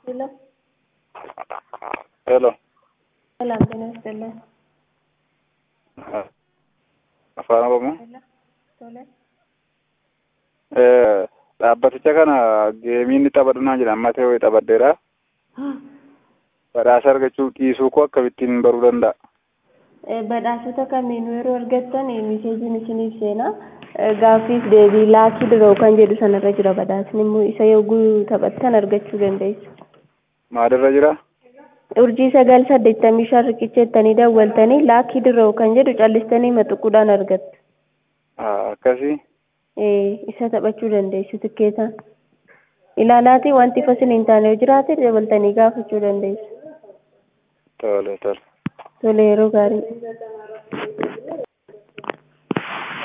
Hello. Hello. Selam ጤና ይስጥልን። Afaan Oromoo. Hello. Tole. Eh, Dhaabbaticha kana geemiin ni taphadhu naan jedha amma ta'e taphadheera. Badhaasa argachuu dhiisuu koo akkamittiin baruu danda'a? Eh, Badhaasota kamiinuu yeroo argattan eh, miseejiin isiniif seenaa. Eh, Gaaffiif deebii laakii diroo kan jedhu sanarra jira badhaasni immoo isa yogguu taphattan argachuu dandeessu. Maalirra jira? Urjii sagal saddeettamii shan riqicha jettanii daawwaltanii laakii diroo kan jedhu callistanii maxuquudhaan argattu. Ah, Akkasii. Eh, isa taphachuu dandeessu tikkeetaan. Ilaalaatii wanti fasin hin taane yoo jiraate dabaltanii gaafachuu dandeessu. Tole tole. Tole yeroo gaarii.